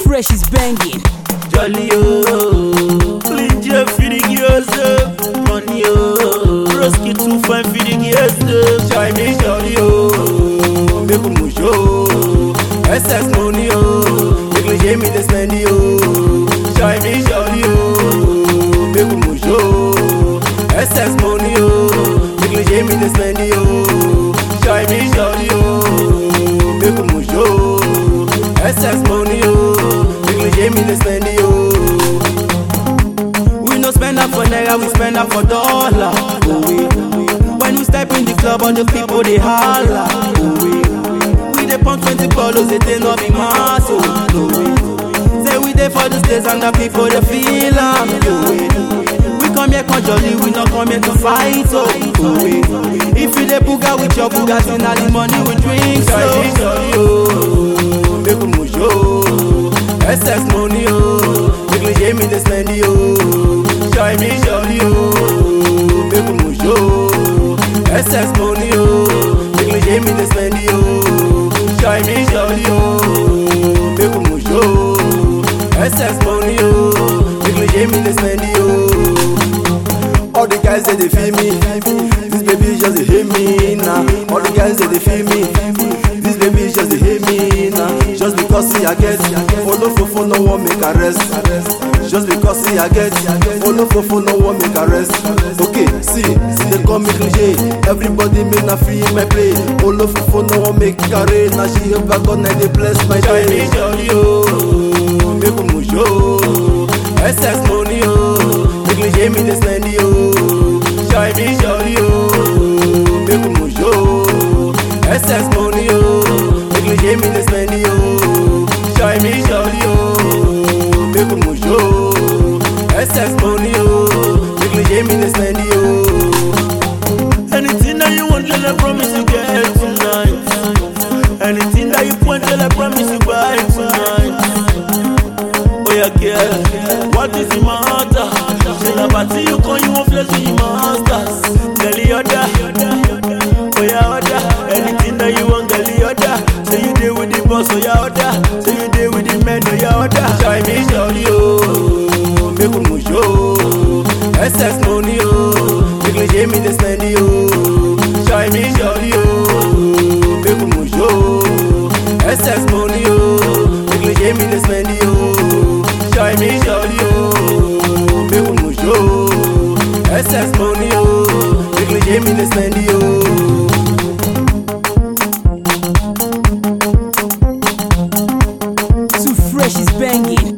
fresh is banging. Jolly oh, clean jet for the girls oh, money oh, Roski too fine for the girls oh, Chinese jolly oh, make we move show, excess money oh, make we jam me the spendy oh, Chinese jolly oh, make we move show, excess money oh, make we jam me the spendy oh, Chinese jolly oh, make we move show, excess money oh, make we jam me the spendy oh. We no spend up for naira, we spend up for dollar. Oh, we. When we step in the club, all the people they holla. Oh, we. We dey pump 20 bottles, they dey not be mass. Oh, no, we. Say we dey for the states and the people they feel am. Oh, we. We come here come jolly, we not come here to fight. Oh, oh we. If you dey booga with your Bugatti, na the money we drink. So, jolly, oh, make we move show. Excess money, oh, make we jam me the slendy, oh. Shy me, jolly, oh, make we move show. Excess money, oh, make we jam me the slendy, oh. Shy me, jolly, oh, make we move show. Excess money, oh, make we jam me the slendy, oh. All the guys say they feel me. This baby just they hate me now. All the guys say they feel me. This baby just they hate me now. Just because see I get follow fofo no one make arrest. Just because see I get follow fofo no one make arrest. Okay, see, they call me cliche. Everybody make na free my play. Follow fofo no one make carry. Now she help I God now they bless my Shy me, day. jolly, oh, make we move show. Excess money, oh, make we jam me the slendy, oh. Shy me, jolly, oh, make we move show. Excess money, oh, make we jam me the slendy, oh. Shy me, jolly, oh, make we move show. Excess money, oh, make we jam me the slendy, oh. Anything that you want, girl, I promise you get tonight. Anything that you want, girl, I promise you buy tonight. Oh yeah, girl, what is the matter? Say na party you come, you want flex with your masters. Girl, you order, oh yeah, order. Anything that you want, girl, you order. Say you deal with the boss, oh yeah, order. Say you deal with the men, oh yeah, order. Shy me, jolly, oh, make we move show. Excess money, oh, make we jam me the slendy, oh. Shy me, jolly, oh, make we move show. Excess money, oh, make we jam me the slendy, oh. Shy me, jolly, oh, make we move show. Excess money, oh, make we jam me the slendy, oh. Too fresh is banging.